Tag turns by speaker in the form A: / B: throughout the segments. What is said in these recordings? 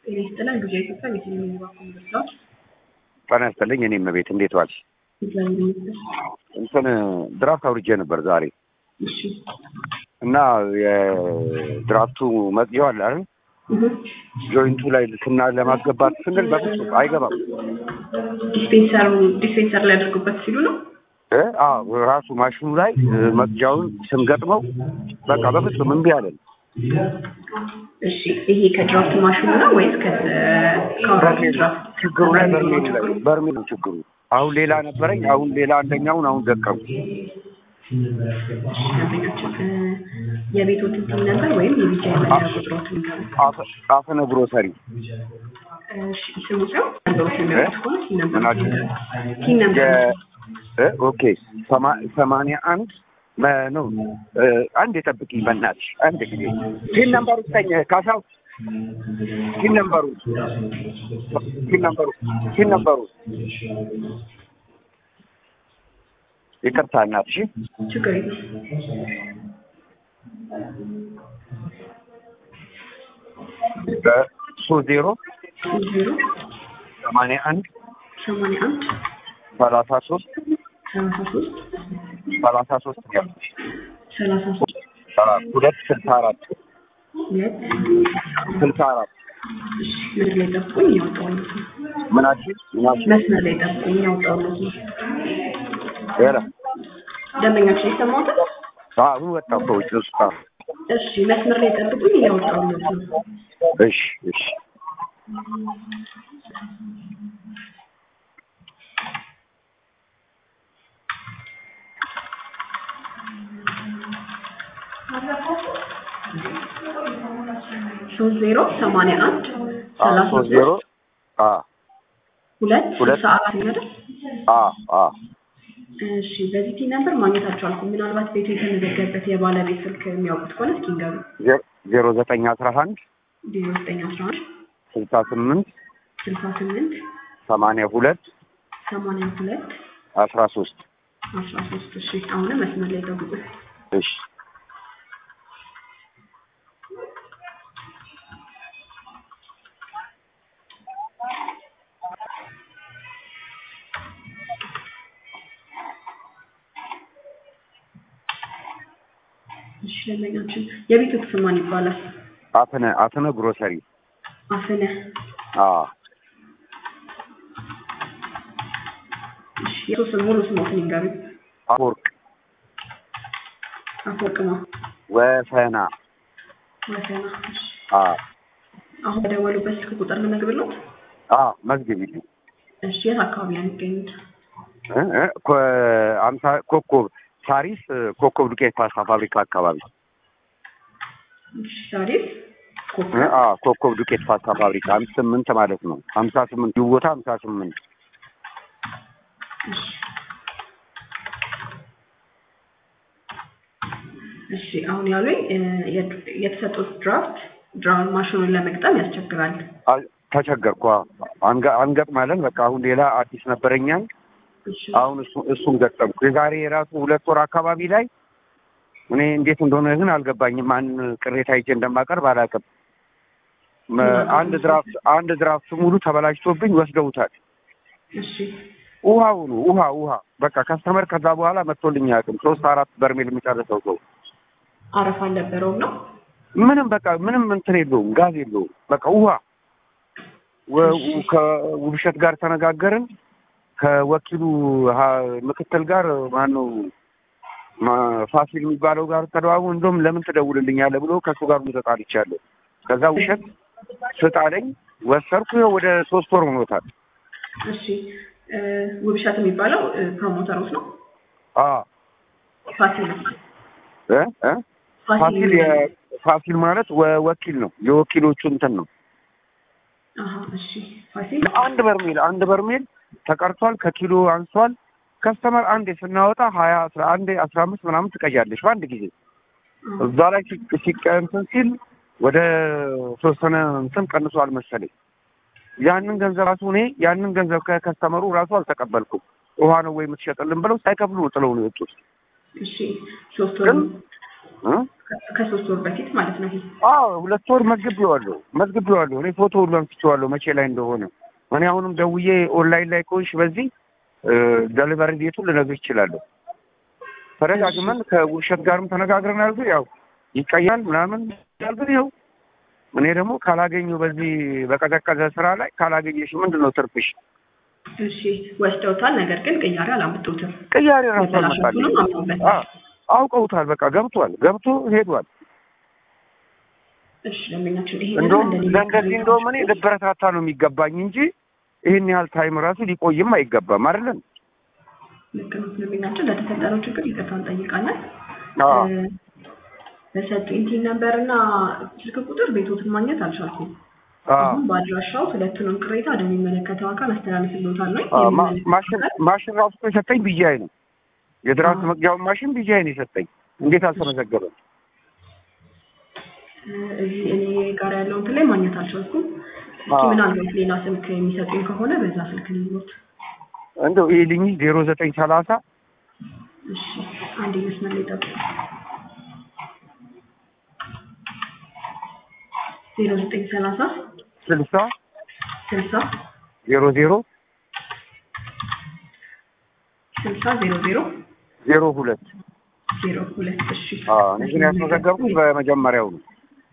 A: ጤና ይስጥልን ጊዜ ኢትዮጵያ የቴሌቪዥን ባንክ ምርጫዎች
B: ጤና ይስጥልኝ። እኔም ቤት እንዴት ዋልሽ?
A: እግዚአብሔር ይመስገን።
B: እንትን ድራፍት አውርጄ ነበር ዛሬ
A: እሺ
B: እና የድራፍቱ መጽሔው አለ አይደል?
A: እህ
B: ጆይንቱ ላይ ስና ለማስገባት ስንል በፍጹም አይገባም።
A: ዲስፔንሰሩ ዲስፔንሰር ላይ ያደርጉበት ሲሉ ነው።
B: እ አዎ ራሱ ማሽኑ ላይ እ፣ መቅጃውን ስንገጥመው በቃ በፍጹም እምቢ አለን።
A: እሺ ይሄ ከድራፍት ማሽኑ ነው ወይስ ከአውራጅ
B: በርሜል
A: ድራፍት?
B: ችግሩ ላይ በርሜል ላይ በርሜል ነው ችግሩ። አሁን ሌላ ነበረኝ፣ አሁን ሌላ አንደኛውን አሁን ደቀሙ።
A: ደንበኛችን እ፣ የቤቶትን ቲም ነበር ወይም የቢጫ የመለያ ቁጥሮትን ነበር?
B: አፈ- አፈነ ግሮሰሪ
A: እሺ ስሙ ሰው ነገሮች የሚያውቁት ከሆነ ቲም ነበር
B: ምናችን?
A: ቲም ነበር
B: የ- እ፣ ኦኬ ሰማ- ሰማንያ አንድ መ- ነው እ፣ አንድ የጠብቅኝ በእናትሽ አንድ ጊዜ ቲን ነምበሩ ስጠኝ ካሳው ቲን ነምበሩ ቲን ነምበሩ ቲን ነምበሩ ይቅርታ እናትሽ
A: ችግር የለም።
B: ሶስት ዜሮ
A: ዜሮ
B: ሰማንያ አንድ
A: ሰማንያ አንድ
B: ሰላሳ ሶስት
A: ሰላሳ ሶስት
B: ሰላሳ ሶስት ያልኩሽ
A: ሰላሳ ሶስት
B: ሁለት ስልሳ አራት
A: ሁለት
B: ስልሳ አራት
A: ምድር ላይ ጠብቁኝ እያወጣሁለት ነው።
B: ምናችን ምናችን
A: መስመር ላይ ጠብቁኝ እያወጣሁለት ነው።
B: ኧረ
A: ደንበኛችን የሰማሁትን
B: አሁን ወጣሁ ከውጭ ውስጥ
A: እሺ መስመር ላይ ጠብቁኝ እያወጣሁለት ነው።
B: እሺ እሺ
A: ሶስት ዜሮ ሰማንያ አንድ
B: አዎ
A: ሰላሳ
B: ሶስት ዜሮ አ
A: ሁለት
B: ሁለት
A: ስልሳ አራት ነው አይደል?
B: አ አ
A: እሺ በዚህ ቲም ነበር ማግኘታቸው አልኩም። ምናልባት ቤቱ የተመዘገበት የባለቤት ስልክ የሚያውቁት ከሆነ እስኪ ንገሩ።
B: ዜ- ዜሮ ዘጠኝ አስራ አንድ
A: ዜሮ ዘጠኝ አስራ አንድ
B: ስልሳ ስምንት
A: ስልሳ ስምንት
B: ሰማንያ ሁለት
A: ሰማንያ ሁለት
B: አስራ ሶስት
A: አስራ ሶስት እሺ አሁንም መስመር ላይ ጠብቁ።
B: እሺ
A: እሺ ደንበኛችን የቤቱ ስም ማን ይባላል?
B: አፍነ አፍነ ግሮሰሪ
A: አፍነ
B: አ
A: እሺ የሱ ስም ሙሉ ስሞትን ይንገሩኝ።
B: አፈወርቅ
A: አፈወርቅማ
B: ወሰና
A: ወሰና እሺ
B: አ
A: አሁን በደወሉበት ስልክ ቁጥር ልነግርልዎት?
B: አ መዝግቢልኝ
A: እሺ የት አካባቢ ነው የሚገኙት?
B: እ እ ኮ- አምሳ ኮከብ ሳሪስ እ፣ ኮከብ ዱቄት ፓስታ ፋብሪካ አካባቢ
A: እሺ ሳሪስ
B: እ፣
A: ኮከብ
B: አ ኮከብ ዱቄት ፓስታ ፋብሪካ አምስት ስምንት ማለት ነው ሀምሳ ስምንት ይህ ቦታ ሀምሳ ስምንት
A: እሺ እሺ አሁን ያሉኝ እ፣ የት- የተሰጡት ድራፍት ድራውን ማሽኑን ለመግጠም ያስቸግራል።
B: አ- ተቸገርኩ አ፣ አንገ- አንገጥማለን በቃ አሁን ሌላ አዲስ ነበረኛል
A: እሺ
B: አሁን እሱ እሱን ገጠምኩ የዛሬ የራሱ ሁለት ወር አካባቢ ላይ እኔ እንዴት እንደሆነ ግን አልገባኝም ማን ቅሬታ ይዤ እንደማቀርብ አላውቅም መ- አንድ ድራፍት አንድ ድራፍት ሙሉ ተበላሽቶብኝ ወስደውታል
A: እሺ
B: ውሃውኑ ውሃ ውሃ በቃ ከስተመር ከዛ በኋላ መጥቶልኝ አያውቅም ሶስት አራት በርሜል የሚጨርሰው ሰው
A: አረፍ አልነበረውም ነው።
B: ምንም በቃ ምንም እንትን የለውም ጋዝ የለውም በቃ ውሃ ወ- ከውብሸት ጋር ተነጋገርን ከወኪሉ ሀ- ምክትል ጋር ማነው ማ- ፋሲል የሚባለው ጋር ተደዋቡ እንደውም ለምን ትደውልልኛለህ ብሎ ከእሱ ጋር ተጣልቻለሁ ከዛ ውሸት ስጣለኝ ወሰርኩ ይኸው ወደ ሶስት ወር ሆኖታል
A: እሺ እ፣ ውብሸት የሚባለው እ፣ ፕሮሞተሮች ነው።
B: አ
A: ፋሲል ነው።
B: እ እ ፋሲል የ- ፋሲል ማለት ወ- ወኪል ነው የወኪሎቹ እንትን ነው
A: አሀ እሺ ፋሲል
B: አንድ በርሜል አንድ በርሜል ተቀርቷል ከኪሎ አንሷል ከስተመር አንዴ ስናወጣ ሀያ አስራ አንዴ አስራ አምስት ምናምን ትቀያለሽ በአንድ ጊዜ እዛ ላይ ሲ- ሲቀ እንትን ሲል ወደ ተወሰነ እንትን ቀንሷል መሰለኝ ያንን ገንዘብ ራሱ እኔ ያንን ገንዘብ ከከስተመሩ ራሱ አልተቀበልኩም ውሃ ነው ወይ የምትሸጥልን ብለው ሳይከፍሉ ነው ጥለው ነው የወጡት
A: እሺ ሶስት ወር
B: ግን እ?
A: ከሶስት ወር በፊት ማለት ነው ይሄ
B: አዎ ሁለት ወር መዝግቤዋለሁ መዝግቤዋለሁ። እኔ ፎቶ ሁሉ አንስቼዋለሁ መቼ ላይ እንደሆነ። እኔ አሁንም ደውዬ ኦንላይን ላይ ከሆንሽ በዚህ ደሊቨሪ ቤቱን ልነግርሽ እችላለሁ። ተደጋግመን ከውብሸት ጋርም ተነጋግረን ያልኩ ያው ይቀያል ምናምን ያልኩት ይኸው እኔ ደግሞ ካላገኙ በዚህ በቀዘቀዘ ስራ ላይ ካላገኘሽ ምንድን ነው ትርፍሽ?
A: እሺ ወስደውታል። ነገር ግን ቅያሬ አላመጡትም።
B: ቅያሬ ራሱ
A: መበላሸቱንም
B: አልመጣልኝም።
A: አምነውበታል።
B: አዎ፣ አውቀውታል። በቃ ገብቷል። ገብቶ ሄዷል።
A: እሺ ደንበኛችን ይሄ
B: እንደውም ለእንደዚህ እንደውም እኔ ልበረታታ ነው የሚገባኝ እንጂ ይህን ያህል ታይም ራሱ ሊቆይም አይገባም አይደለም።
A: ልክ ነው። ደንበኛችን ለተፈጠረው ችግር ይቅርታ እንጠይቃለን።
B: አዎ
A: እ፣ በሰጡኝ ቲን ነበር እና ስልክ ቁጥር ቤቶትን ማግኘት አልቻልኩም።
B: አዎ
A: አሁን በአድራሻው ሁለቱንም ቅሬታ ወደሚመለከተው አካል አስተላልፍልዎታል ነው
B: አዎ፣ ማ-
A: የሚመለከተው
B: ማሽን
A: አካል
B: ማሽን ራሱ እኮ የሰጠኝ ቢጃይ ነው። የድራፍት
A: አዎ።
B: መቅጃውን ማሽን ቢጃይ ነው የሰጠኝ። እንዴት አልተመዘገበም?
A: እ፣ እዚህ እኔ ጋር ያለውን እንትን ላይ ማግኘት አልቻልኩም። እስኪ
B: አዎ።
A: ምናልባት ሌላ ስልክ የሚሰጡኝ ከሆነ በዛ ስልክ ልሎት።
B: እንደው ይህ ልኝ ዜሮ ዘጠኝ ሰላሳ
A: እሺ አንድ መስመር ላይ ጠብቁ። ዜሮ ዘጠኝ ሰላሳ
B: ስልሳ
A: ስልሳ
B: ዜሮ ዜሮ
A: ስልሳ ዜሮ ዜሮ
B: ዜሮ ሁለት
A: ዜሮ ሁለት እሺ
B: አዎ እኔ ግን ያስመዘገብኩት በመጀመሪያው ነው።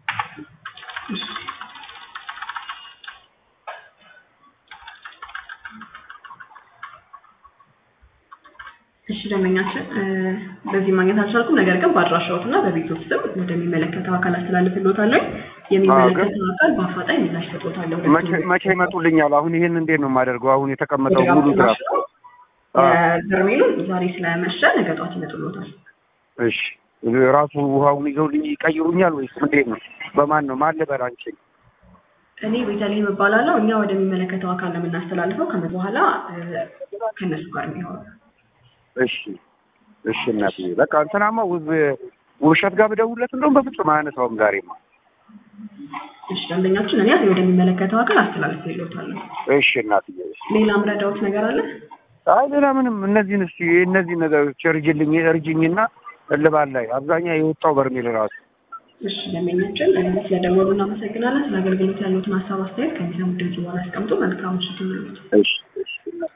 A: እሺ ደንበኛችን እ፣ በዚህ ማግኘት አልቻልኩም። ነገር ግን በአድራሻዎት እና በቤቶት ስም ወደሚመለከተው አካል አስተላልፍልዎታለሁ። የሚመለከተው አካል በአፋጣኝ ምላሽ ሰጥዎታለሁ።
B: መቼ መቼ ይመጡልኛል? አሁን ይሄን እንዴት ነው የማደርገው? አሁን የተቀመጠው ሙሉ ድራፍት
A: በርሜሉን ዛሬ ስለመሸ ነገ ጠዋት ይመጡልዎታል።
B: እሺ ራሱ ውሃውን ይዘውልኝ ይቀይሩኛል ወይስ እንዴት ነው? በማን ነው ማን ልበል አንቺን?
A: እኔ ቤተልሔም እባላለሁ። እኛ ወደሚመለከተው አካል ነው የምናስተላልፈው። ከዚህ በኋላ እ፣ ከእነሱ ጋር የሚሆነው
B: እሺ እሺ እናትዬ በቃ እንትናማ ውብ ውብሸት ጋር ብደውልለት እንደውም በፍጹም አያነሳውም ዛሬማ።
A: እሺ ደንበኛችን እኔ ወደሚመለከተው አካል አስተላልፍልዎታለሁ።
B: እሺ እናትዬ
A: ሌላ ምረዳዎት ነገር አለ?
B: አይ ሌላ ምንም እነዚህን እስቲ እነዚህ ነገሮች እርጅልኝ እርጅኝና እልባል ላይ አብዛኛው የወጣው በርሜል ራሱ
A: እሺ ደንበኛችን እ፣ ስለደወሉ እናመሰግናለን። ስለ አገልግሎት ያሉትን ሀሳብ አስተያየት ከሚሰሙት ድምጽ በኋላ ያስቀምጡ። መልካም ምሽት ይሁንልዎት።
B: እሺ እሺ እናትዬ